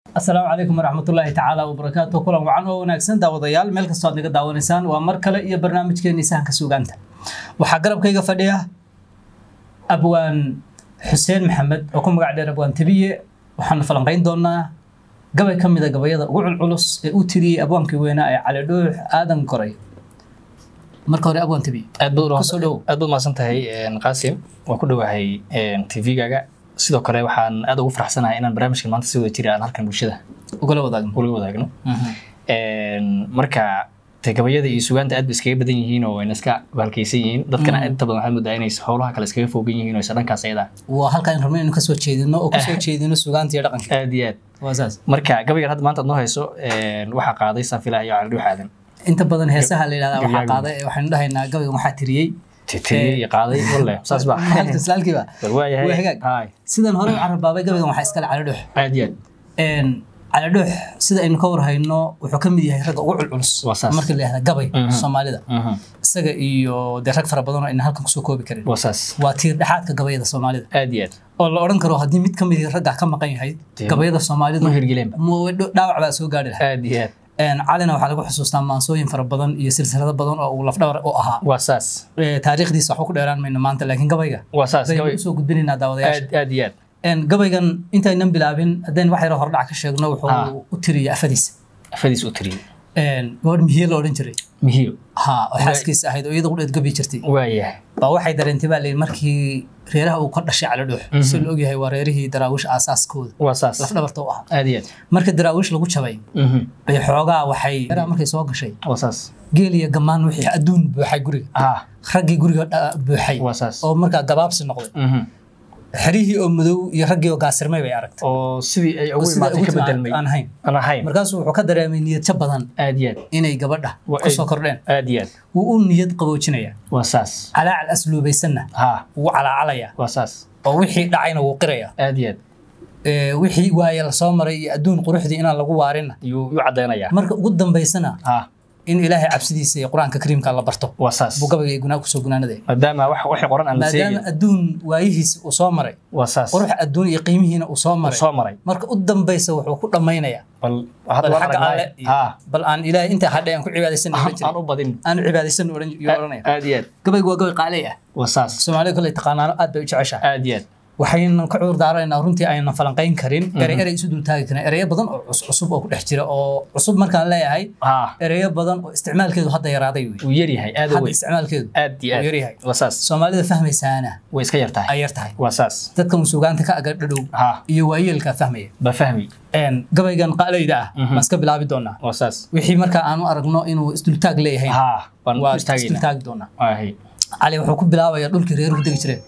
asalaamu calaykum waraxmatullaahi tacaala wabarakaatu kulan wacan oo wanaagsan daawadayaal meel kastoo aad naga daawanaysaan waa mar kale iyo barnaamijkeeni sahanka suugaanta waxaa garabkayga fadhiya abwaan xuseen maxamed oo ku magac dheer abwaan tabiye waxaanu falanqayn doonaa gabay ka mida gabayada ugu culculus ee uu tiriyey abwaankii weynaa ee cali dhuux aadan koray marka hore abwaan tabiye aad baad Kusoo dhow. aad baad mahadsan tahay qaasim waan ku dhowahay tv-gaaga sidoo kale waxaan aad ugu faraxsanahay inaan barnaamijkan maanta si wada jira aan halkan bulshada ugala wadaagno ula wadaagno marka te gabayada iyo sugaanta aad ba iskaga badan yihiin oo wayna iska bahalkaysan yihiin dadkana inta badan waxaad moodaa inay howlaha kale iskaga fogan yihiin oo isa dhankaas ayada waa halkaan rabno inaynu kasoo jeedino oo kasoo jeedino sugaanta iyo dhaqanka aad iyo aad waa saas marka gabaygan hadda maanta aad noo hayso waxaa qaaday saafilaha iyo cali dhuux aadan inta badan heesaha la yidhahdaa waxaa Gabyaaga. qaaday waxaynu dhahaynaa gabaygan waxaa tiriyey titiyey iyo qaaday walle saas ba halka islaalkiiba bal waayahay Waa hagaag. Haay. sidan hore u carabaabay gabaygan waxaa iskale cali dhuux aad iyo aad cali dhuux sida aynu ka warhayno wuxuu ka mid yahay ragga ugu culculus Waa saas. marka la yihahda gabay Mhm. soomaalida Mhm. isaga iyo dee rag fara badan oo ayna halkan kusoo koobi karin waa saas waa tiir dhexaadka gabayada soomaalida aad iyo aad oo la odhan karo haddii mid ka mid ah ragga ka maqan yahay Dee, gabayada soomaalidu ma hirgeleenba mu- dhaawac baa soo gaari lahaa aad iyo aad calina waxaa lagu xusuustaa maansooyin fara badan iyo silsilado badan oo uu lafdhabar u ahaa waa saas Eh, taariikhdiisa waxba ku dheeraan mayno maanta laakiin gabayga waa saas baynu gabay usoo gudbinaynaa daawadayaasha aad aad iyo aad Een, gabaygan intaynan bilaabin haddaynu wax yaro hordhac ka sheegno Ah. wuxuu u tiriyay afadiisa afadiis u tiriyey Een, gabadh mihiye la odhan jiray mihiyo ha oo xaaskiisa ahayd oo iyada qudheed gabi jirtay waayahay baa waxay dareentay baa layidhi markii reeraha uu ka dhashay cali dhuux Mhm. si la ogyahay waa reerihii daraawiish aasaaskooda waa saas lafdhabarta u ahaa aad iyo aad marka daraawiish lagu jabay Mhm. bay xoogaa waxay reeraha markay soo gashay waa saas geel iyo gamaan wixii adduun buuxay guriga ah raggii guriga dha- buuxay waa saas oo markaa gabaabsi noqday Mhm. xerihii oo madow iyo raggii oo gaasirmay bay aragtay oo sidii ay ugu sida imaatay ugu ka timi bedelmay aan ahayn aan ahayn markaasuu wuxuu ka dareemay niyadjo badan aad iyo aad inay gabadha Waa kusoo ay- kordheen aad iyo aad wuu u niyad qaboojinaya waa saas calaacal asluubaysanna ha wuu calaacalaya waa saas oo wixii dhacayna wuu qiraya aad iyo aad Ee, wixii waaye lasoo maray iyo adduun quruxdii inaan lagu waarinna yuu yuu caddaynayaa marka ugu dambaysana ha in ilaahay cabsidiisa iyo qur-aanka kariimka la barto waa saas buu gabayga iyo gunaa kusoo gunaanadaya maadaama wax waxay qoran aan la maadaama seegin adduun waayihiisa uu soo maray waa saas qurux adduun iyo qiimihiina uu soo Uu maray soo maray marka u dambaysa wuxuu ku dhammaynaya bal bal hadda waan xagga alle aragnay iyo- ha bal aan ilaahay intaa hadhay aan ku cibaadaysan oran aan jiray u badin aan cibaadaysan oran yuu oranaya aad iyo aad gabaygu waa gabay qaaley ah waa saas soomaalida kale taqaanaano aad bay u jeceshahay aad iyo aad waxaynan ka cudur daaraynaa runtii aynan falanqayn karin erey erey isu dul taagi karin ereyo badan oo cus- cusub oo ku dhex jira oo cusub markaan leeyahay ha ereyo badan oo isticmaalkeedu hadda yaraaday wey wuu yaryahay aad u hadda weyn isticmaalkeedu aad iyo wuu aad yaryahay waa saas soomaalida fahmaysaana way iska yar tahay ay yar tahay waa saas dadka musugaanta ka aga dhadhow ha iyo waayeelka fahmaya ba fahmi Een, gabaygan qaaleyda ah Mhm. baan iska bilaabi doonaa waa saas wixii markaa aanu aragno inuu isdultaag leeyahay ha baan waa u istaagaynaa isdultaagi doonaa waahay cali wuxuu ku bilaabayaa dhulkii reeruhu degi jireen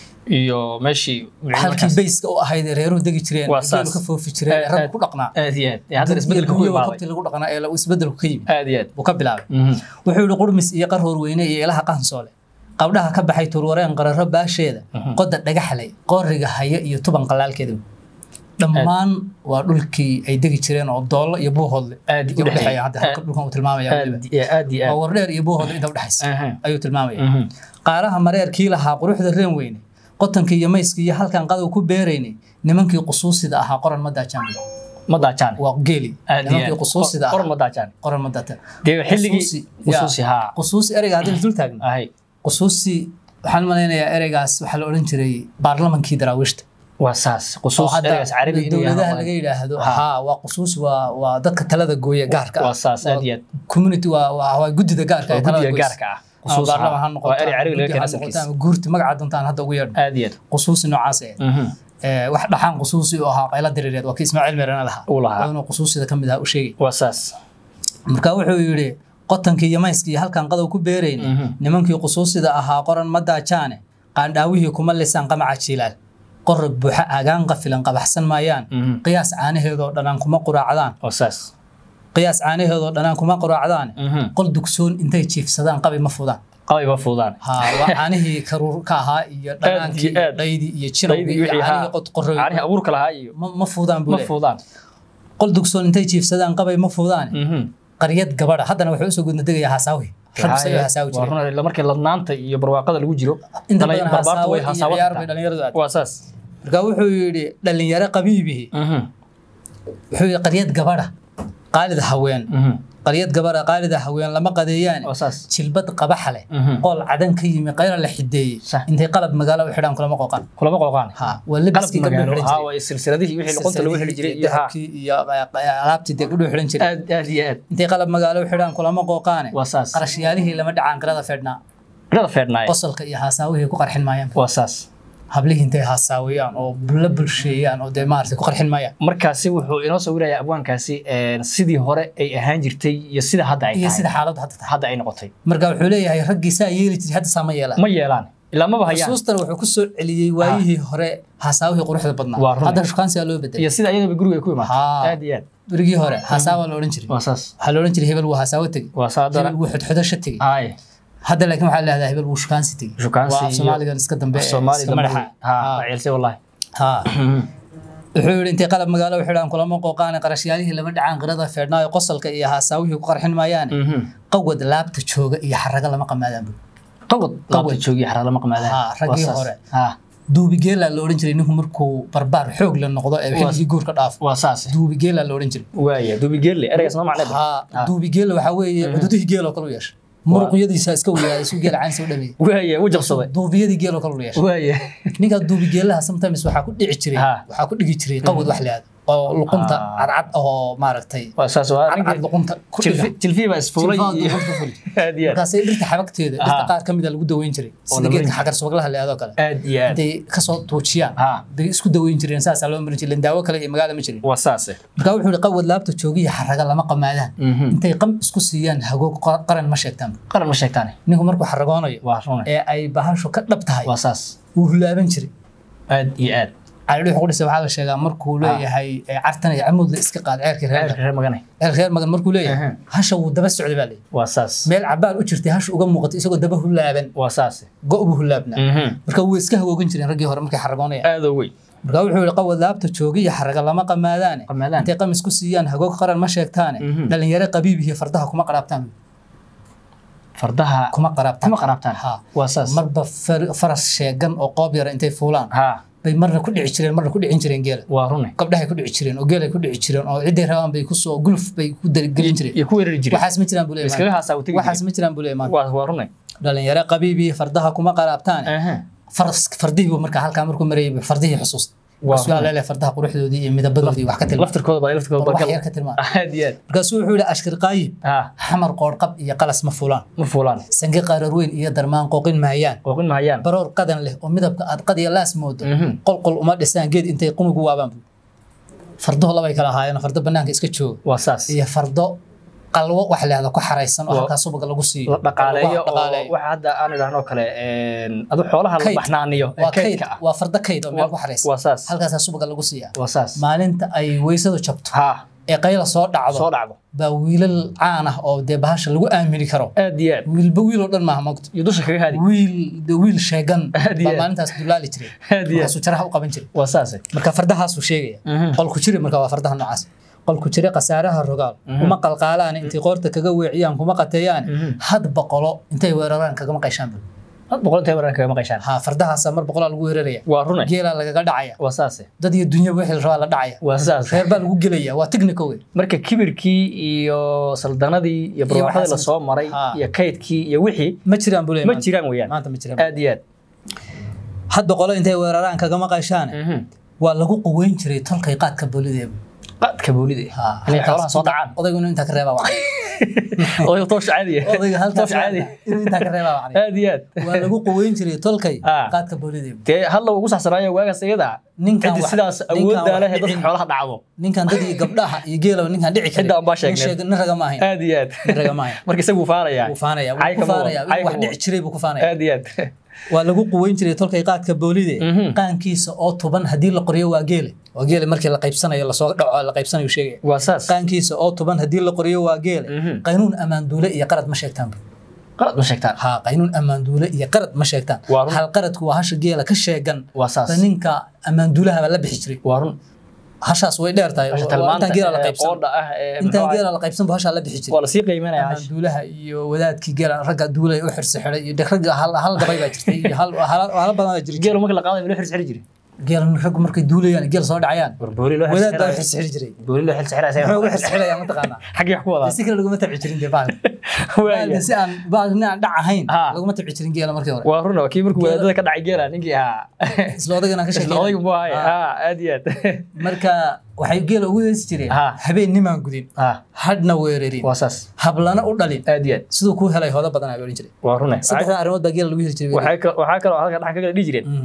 iyo meeshii halkii bayska u ahayd ee reeruhu degi jireen Waa ee geelu saas. ka foofi jireen ee Aad- raggu aad- ku dhaqnaa aad iyo aad ee haddana isbedelka ku Iyagoo imaaday qabti lagu dhaqnaa ee isbedelku ka yimid aad iyo aad buu ka bilaabay Mhm. wuxuu yihi qurmis iyo qarhoor weyne iyo ilaha qahansoole qabdhaha ka baxay turwareen qararo baasheeda Mhm. qoda dhagaxlay qooriga haya iyo tuban qalaalkeeda dhammaan waa dhulkii ay degi jireen oo doollo iyo buuhoodle Aad iyo u dhexeeya. udhexeeya hadda halka dhulkan uu tilmaamaya weliba. aad iyo aad iyo waa aad wardheer iyo buuhoodle inta udhexaysa Aha. ayuu tilmaamaya Mhm. qaaraha mareerkii lahaa quruxda reen weyne qotankii iyo mayskii iyo halkan qadow ku beeraynay nimankii qusuusida ahaa qoran ma daajaan ma daajaan waa geeli aad iyo nimankii aad qusuusida Qor- qor ahaa ma daajaan qoran ma daajaan dee xilligii Qusuusi, qusuusi yaa. ha qusuusi ereyga haddii la dul taagno ahay qusuusi waxaan malaynayaa ereygaas waxaa la odhan jiray baarlamankii daraawiishta waa saas oo qusuus hadda ereygaas carabi inuu dowladaha yahay laga yidhaahdo Ha. haa waa qusuusi waa waa dadka talada gooya gaarka ah waa saas aad iyo aad community waa waa waa guddida gaarka waa ee talada guddiga goysa gaarka ah ama qusuus baarlaman ha ha waa erey carabi laga noqoto keenay ama asalkiisa ama guurti magaca doontaan hadda ugu yeedho aad iyo aad qusuusi noocaas eh Mhm. Ee, wax dhaxaan qusuusi oo ahaa qayla diriireed waa kii ismaaciil meerana lahaa uu lahaa waa inuu qusuusida ka mid ahaa u sheegay waa saas marka wuxuu yidhi qotankii iyo mayskii iyo halkan qadow ku beerayna Mhm. nimankii qusuusida ahaa qoran ma daajaane qaandhaawihii kuma lisaan qamaca jiilaal qorog buuxa agaan qafilan qabaxsan maayaan Mhm. qiyaas caanaheedoo dhanaan kuma quraacdaan waa saas qiyaas caanaheedoo dhanaan kuma quraacdaan Mhm. qol dugsoon intay jiifsadaan qabi ma fudaan qabayba fuudaan ha waa caanihii karuur ka ahaa iyo dhanaankii iyo aad. dhaydii iyo Dhaydii jinowgii iyo wixii caanihii haa. qodqorroy caanihi abuurka lahaa iyo ma ma fuudaan buu ma leeyahay. fuudaan qol dugsoon intay jiifsadaan qabay ma fuudaan Mhm. qaryad gabadha haddana wuxuu usoo gudna degayaa hasaawi rag Haye, sayuu hasaawi waa jiray run ila markii ladnaanta iyo barwaaqada lagu jiro inta dhalay- badan barbaartu hasaawo way iyo hasaawo ciyaar bay kartaa. dhalinyaradu aad waa saas marka wuxuu yidhi dhalinyaro qabiibihi Mhm. wuxuu yidhi qaryad gabadha qaalida haween Mhm. qaryad gabadha qaalida haween lama qadeeyaan waa saas jilbad qabaxa leh Mhm. qool cadan ka yimi qayra la xideeyey Sax. intay qalab magaalo u xidhaan kulama qooqaan kulama qooqaan ha waa qalab labiskii gabdhuhu magaalo xidhan haa jiray waa silsiladihii wixii luqunta lagu xili jiray iyo haa dahabkii iyo alaabtii dee gabdhuhu xidhan jiray aad aad iyo aad intay qalab magaalo u xidhaan kulama qooqaane waa saas qarashyaalihii lama dhacaan qirada fedhnaa rada feedhnaaye qosolka iyo haasaawihii ku qarxin maayaan waa saas hablihii intay haasaawiyaan oo la bulsheeyaan oo dee maaragtay ku qarxin maayaan markaasi wuxuu inoo sawirayaa abwaankaasi een, sidii hore ay ahaan jirtay iyo sida hadda ay iyo tahay sida xaaladdu hadda tahay hadda ay noqotay marka wuxuu leeyahay raggii saa yeeli jiray hadda saa ma yeelaan ma yeelaan ilaa maba hayaan xusuustana wuxuu ku soo celiyey waayihii hore haasaawihii quruxda badnaa Waa run. hadda shukaansigaa loo bedelay iyo sida ayadaba guriga ay ku imaatay Haa. aad iyo aad berigii hore haasaawa la odhan jiray waa saas waxaa la odhan jiray hebel wuu haasaawo tegey waa saa hebel dara wuu xodxodasho tegey ay hadda laakiin waxaa leedahay hebel wuu shukaansi tegey Shukaansi waa af iyo- soomaaligan iska dambe ee Soomaali iska madaxa haa waa ceelsay wallahi haa wuxuu yidhi intay qalab magaalo u xidhaan kulama qooqaane qarashyaalihii lama dhacaan qirada feedhnaayo qosolka iyo haasaawihii ku qarxin maayaane qawad laabta jooga iyo xaraga lama qamaadaan bu qawad laabta joogiyo xaraa lama qamaadaan Haa, raggii hore. haa duubigeelaa la odhan jiray ninku markuu barbaar xoog la noqdo ee xilligii guurka dhaafo waa saas duubigeelaa la odhan jiray waaya duubi geelle ereygaas noo macneed haa duubigeela waxaa weeye cududihii geeloo kale u yeesha muruqyadiisa iska weyaaday suu geela caansa u dhameeyey waaya u jabsaday duubiyadii geeloo kale u yeesha waaya ninkaa duubigeelaha sometimes waxaa ku dhici jiray Ha. waxaa ku dhigi jiray qawad wax la yihahdo oo luqunta Ah. cadcad oo maaragtay waa saas waa cadcad ninkii luqunta ku dhiga jilfii baa isfuulay Jilfaha iyo luqunta ku fuli. aad iyo aad markaasay dhirta xabagteeda dhirta Ha. qaar ka mida lagu daweyn jiray sida la geedka marin xagar subaglaha la yihahdo kale aad iyo aad intay kasoo tuujiyaan Ha. bay isku daweyn jireen saasaa loo marin jiray daawo kale iyo magaala ma jirin waa saase marka wuxuu yihi qawad laabta joogiya xaraga lama qamaadaan Mhm. intay qam isku siiyaan hagoog qa- qaran ma sheegtaan qaran ma sheegtaane ninku markuu xaragoonayo waa rune ee ay bahashu ka dhab tahay waa saas wuu hulaaban jiray aad iyo aad calidhi wuxuu ku dhisay waxaa la sheegaa markuu leeyahay ee cartan iyo camuudla iska qaad ceerkii reer reer reer magane ceer reer magan markuu leeyahay Aha. hasha wuu daba socday baa leeyahay waa saas meel cabaar u jirtay hasha uga muuqatay isagoo daba hulaaban waa saase go' buu hulaabnaa Mhm. marka wuu iska hagoogan jireen raggii hore markay xaragoonayaan aad oo weyn marka wuxuu yihi qawad laabta joogiya xaraga lama qamaadaane Qamaadaan. intay qamis ku siiyaan hagoog qaran ma sheegtaane Mhm. dhalinyaro qabiibihiyo fardaha kuma qaraabtaan fardaha kuma qaraabtaan kuma qaraabtaan Ha. waa saas marba far- faras sheegan oo qoob yara intay fuulaan haa bay marna ku dhici jireen marna ku dhicin jireen geela waa rune gabdhahay ku dhici jireen oo geelay ku dhici jireen oo ciday rabaan bay kusoo guluf bay ku gelin jireen iyo ku weerari jiray waxaas ma jiraan buu leeyahay iskaga maanta. haasaa u tegi waxaas ma jiraan buu leeyahay maanta. waa waa rune dhalinyaro qabiibii fardaha kuma qaraabtaan aha faras fardihii buu markaa halkaa markuu marayay buu fardihii xusuusta Waa markaasuu run. leelehay fardaha quruxdoodii iyo midabadoodii wax ka tilmaam laftirkooda baa laftirkooda wax bargal yar ka tilmaam aad iyo aad markaasuu wuxuu yihi ashkir qaayib haa xamar qoorqab iyo qalas ma fulaan ma fuulaan sange qaarar weyn iyo darmaan qooqin maayaan qooqin mahayaan baroor qadan leh oo midabka aad qad iyo laas moodo Mhm. qolqol uma dhisaan geed intay qunugu waabaan buu fardaho labay kala ahaayeen fardo banaanka iska jooga waa saas iyo fardo qalwo wax leehda ku xaraysan oo Waa- halkaa subaga lagu siiyo la dhaqaaleeyo oo dhaqaaleeyo. waxa hadda aan idhaahno kale adu xoolaha la Kayd. baxnaaniyo ee waa kayd kaydka ah waa fardo kayd oo meel ku xaraysan waa saas halkaasaa subaga lagu siiyaa waa saas maalinta ay weysadu jabto haa ee qayla soo dhacdo soo dhacdo baa wiilal caan ah oo dee bahasha lagu aamini karo aad iyo aad wiilba wiil oo dhan maaha mogto iyo dusha kaga haadi wiil de wiil sheegan Aad iyo baa aad. maalintaas dulaali jiray aad iyo aad markaasuu jaraha u qaban jiray waa saase marka fardahaasuu sheegaya Mhm. qolku jire marka waa fardaha noocaas qolku jire khasaaraha rogaal kuma qalqaalaan intay qoorta kaga weeciyaan kuma qateeyaan Mhm. had boqolo intay weeraraan kagama qayshaan bul had boqol intay waran kaga maqayshaan ha fardahaasa mar boqolaa lagu weeraraya waa rune geelaa lagaga dhacaya waa saase dad iyo dunya wixii la rabaa la dhacaya waa saas reer baa lagu gelaya waa technical wey marka kibirkii iyo saldanadii iyo barwaaqadii waxaas- lasoo maray Ha. iyo kaydkii iyo wixii ma jiraan buu ma jiraan weeyaan maanta ma jiraan aad iyo aad had boqolo intay weeraraan kagama qayshaan Mhm. waa lagu quweyn jiray tolkay qaadka boolideeba qaadka boolida Ha, inay halkaas xoolaha soo dhacaan odaygu inuu intaa ka reebaa wacay odayga toosh caadiya odayga halkaas toosh caadi inuu intaa ka reebaa wacay aad iyo aad waa lagu quweyn jiray tolkay Ah. qaadka boolideeba dee hadla ugu saxsanaayo waagaas iyada Ninkan ciddi wax- sidaas ninkan awooddaa wax leh ee dadka dhicin. xoolaha dhacdo ninkan dad iyo gabdhaha iyo geelaba ninkan dhici kara Cidda aan baa sheegnay. nin raga ma ahayn aad iyo aad nin raga ma ahayn marka isagu faanaya wuu faanaya wuu Cay ku kama wado, faanaya cay wax kama dhici wado. jiray buu ku faanaya aad iyo aad waa lagu quweyn jiray tolkay qaadka boolide Mhm. qaankiisa oo tuban haddii la qoriyo waa geele waa geele markii la qaybsanayo lasoo dhaco la qaybsanayo sheegaya waa saas qaankiisa oo tuban haddii la qoriyo waa geele Mhm. qaynuun ammaanduule iyo qarad ma sheegtaan bu qalad ma sheegtaan ha qaynuun ammaanduule iyo qarad ma sheegtaan Waa run. hal qaradku waa hasha geela ka sheegan waa saas ba ninka ammaanduulaha baa la bixi jiray waa run hashaas way dheer tahay Hasha waa- waa talmaanta intaan geela la ee qaybsan qoodha ah ee intaan muxuu geela la qaybsan bu hashaa la bixi ahaa, jiray waa lasii qiimanaya hash ammaanduulaha iyo wadaadkii geela ragga duulay u xirsi xidhay iyo ragga hal hal gabay baa jirtay iyo hal hal hal badan baa jiray geelu marka la qaadayo loo xirxiri jiri geel raggu markay duulayaan geel soo dhacayaan war booli loo wadaad baa xilsixirayo xirxiri jiray booli loo xilsixirayo muxuu ugu xirxirayaa mataqaanaa xaggii wax ku wadaa si kale laguma tabci jirin dee baalka Waaya. baalka si aan baalka aan dhac ahayn Ha. laguma tabci jirin geela markii hore waa runa kii markuu wadaadada ka dhacay geela ninkii ahaa isla odaygan aan ka isla sheekeynay odaygu buu ahay Ha. ha aad iyo aad marka waxay geela ugu heesi jireen Ha. habeen nimaan gudin ha hadhna weerarin waa saas hablana u dhalin aad iyo aad siduu kuu helay hoodo badan ayaa odhan jiray waa runa saddexda arrimood baa geela lagu heli jiray waxaa kal- waxaa kaloo halka dhaxan ka kala dhihi jireen Mm.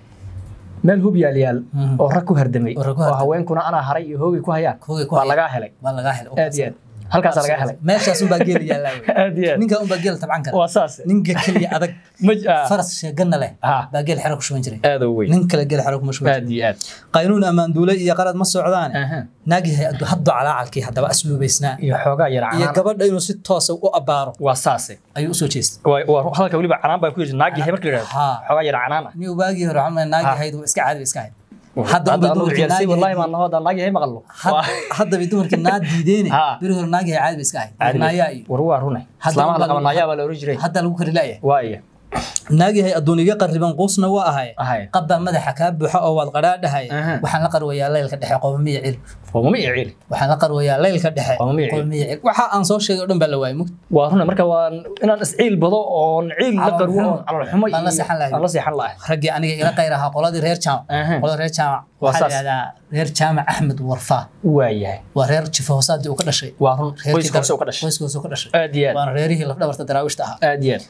meel hub yaal yaal Mhm. oo rag ku hardamay Oo rag ku oo hardamay. haweenkuna anaa haray iyo hoogay ku hayaan Hoogay ku waa hayaan. lagaa helay baa lagaa helay aad iyo aad halkaasaa lagaa helay meeshaas unbaa geela yaallaa wey. aad iyo aad ninka unbaa geela tabcan kara waa saas ninka keliya adag maj ah, faras sheegana leh ah, baa geel xero ku shuban jiray aad oo weyn nin kale geel xero kuma shuban jiray aad iyo aad qaynuun ammaan duule iyo qalad ma socdaan Aha. naagyahay haddo calaacalkii haddaba asluubaysnaa iyo xoogaa yar iyo canaan gabadha inuu si toosa u abbaaro waa saase ayuu usoo jeestay waa waa halka weliba canaan baa ku yiri naag yahay marka la yidhahdo Ha. xoogaa yar canaan ah nin waagii hore waxaan naagyahayd waa iska caadi ba iska hayd hadda hadda unbay anu dumarkii ciyaarsi wallahi naagyahayd maan naho hadda naag yahay maqallo Waa- haddaba dumarkii naa diideene Ha. beri hore naagyahay caadi ba iska hayd caadi naayaa iyo war waa rune Hadda islaamaha la unbaa qaba lagu- naayaa baa la oran jiray hadda lagu kari la'yahay waa iya naagyahay adduun iga qarriban quusna waa ahay ahay qabbaa madaxa kaa buuxa oo waad qadhaadhahay Aha. waxaan la qarwayaa leylka dhexe qowmiya cil qoomama iyo ciil waxaan la qarwayaa leylka dhexe Qowmiya cil. qowmiya cil waxa aan soo sheegay oo dhan baa la waayay mug waa rune marka waa inaan isciil bado oon ciil la Calool qarwo xumo. oon calool xumo Baan la iyo- seexan lahayn. aan la seexan lahay raggii aniga ila qayr ahaa qoladii reer jaamac Aha. qolada reer jaamac Waa waxaa la saas. yidhahdaa reer jaamac axmed warfaa waa yahay waa reer jifa hoosaadii uu ka dhashay waa run Reerkii qoyska hoose dar- u ka dhashay qoyska hoose uu ka dhashay aad iyo aad waana reerihii lafdhabarta daraawiishta ahaa aad iyo aad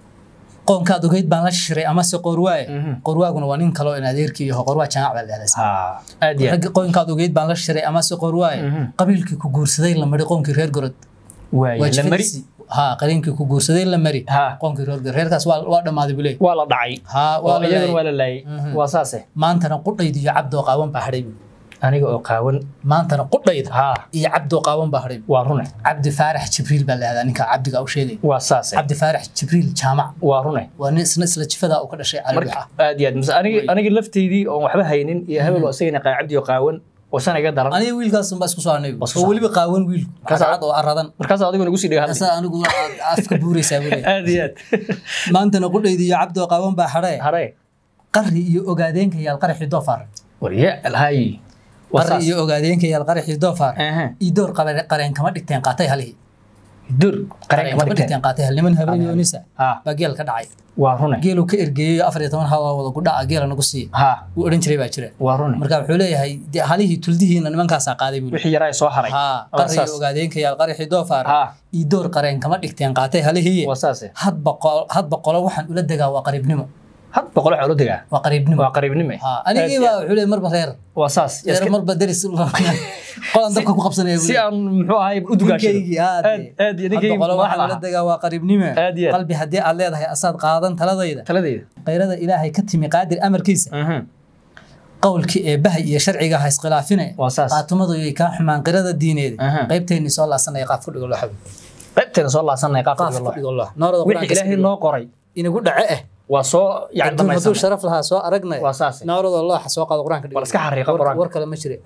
qoonkaad ogeyd baan la shiray amase qorwaaye Mhm. qorwaaguna waa nin kaloo in adeerkii yaho qorwaa jaamac baa la yidhahdaa ha aad iyo aad raggi qoonkaad ogeyd baan la shiray amase qorwaaye Mhm. qabiilkii ku guursaday la mari qoonkii reer gorod waa yahay la mari waajifadiisii ha qaliinkii ku guursaday la mari ha qoonkii reer gorod reerkaas waa waa dhammaaday buu leeyahy waa la dhacay ha oo waa la iyaguna laayay waa la laayay Mhm. waa saase maantana qudhayda iyo cabdoo qaawan baa hadhay buu aniga oo qaawan maantana qudhayda ha iyo cabdoo qaawan baa hadhay buu waa rune cabdi faarax jibriil baa la yihahdaa ninka cabdiga u sheegay waa saase cabdi faarax jibriil jaamac waa rune waa nin isna isla jifadaa uu ka dhashay cali marka waxa aad iyo aad mise aniga aniga lafteydii oon waxba haynin iyo hebel oo isagana qaacabdi oo qaawan oo sana iga daran aniga wiilkaas baa isku soo harnay Waa isku oo soo weliba qaawan wiil Kaas- cad oo aradan markaas adigu nagu sii dhiga hadli asaa anigu aad afka buuraysaa buu leeyahay aad iyo aad maantana qudhayda iyo cabdoo qaawan baa hadhee hare qari iyo ogaadeenka yaal qaraxii doofaar warya alhay waa qari saas iyo ogaadeenka yaal qaraxii doofaar Aha. iyo door qare- qareen kama dhigteen qaatay halihii dur qareen qareen kama kama dhigteen dhigteen qaatay hal niman habeen yoonisa ha baa geel ka dhacay waa rune geeluu ka ergeeyey afar iyo toban hawa wada gudha geela nagu siiya ha wuu odhan jiray baa jira waa rune marka wuxuu leeyahay dee halihii tuldihiina nimankaasaa qaaday buu wixii yaraa soo haray ha waa qari saas iyo ogaadeenka yaal qaraxii doofaar ha iyo door qareen kama dhigteen qaatay halihii waa saase hadba qo- hadba qolo waxaan ula degaa waa qariibnimo had boqol waxaa ula degaa waa qariibnimo waa qariibnime ha anigii baa wuxuu leeyahay marba reer waa saas reer marba deris qolan dabka ku qabsanaya buu si leeyahay. aan muxuu ahay u dugaashado Ninkaygii, haa, aad dee. aad iyo hadba ninkaygi qolo waxaan madaxda ula ahaa degaa waa qariibnimo Aad iyo aad. qalbi haddii aad leedahay asaad qaadan taladayda taladeyda qayrada ilaahay ka timi qaadir amarkiisa Aha. qowlkii eebbahay iyo sharciga ha iskhilaafine waa saas qaatumadu yay kaa xumaan qirada diineed Aha. qaybteennii soo laasanaya qaaf ku dhigo loo xabi qaybteena soo laasanay qaabka qaaf ku Allah dhigo loo noorada wixii ilaahay noo qoray inagu dhace eh waa soo yani adduun hadduu dhamaysan sharaf lahaa soo aragnay waa saas noorada looxa soo qaado qur-aanka dhigo Bal iska xariiqa War- qur-aanka. war kale ma jire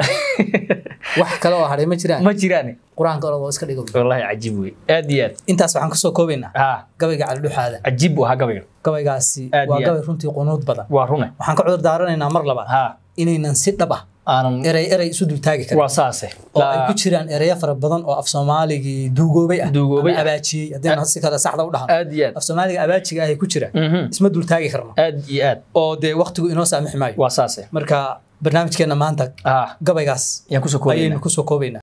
wax kale oo hadhay ma jiraan ma jiraan qur-aanka orada oo iska dhigo wallahi cajiib wey aad iyo aad intaas waxaan kusoo koobaynaa ha gabayga calidhuxaada cajiib buu ahaa gabayga gabaygaasi Aad waa iyo aad. gabay runtii qunuud badan waa rune waxaan ka cudur daaranaynaa mar labaad ha inaynan si dhab ah aanan erey erey isu dultaagi karin waa saase oo ay ku jiraan ereyo fara badan oo af soomaaligii duugoobay ah Duugoobay ama ah. abaajiyey haddayna si kale saxda u dhahan aad iyo aad af soomaaliga abaajiga ahay ku jira Mhm. isma dultaagi karno aad iyo aad oo dee waktigu inoo saamixi maayo waa saase marka barnaamijkeena maanta ha gabaygaas yaan kusoo koobaynaa ayaynu kusoo koobaynaa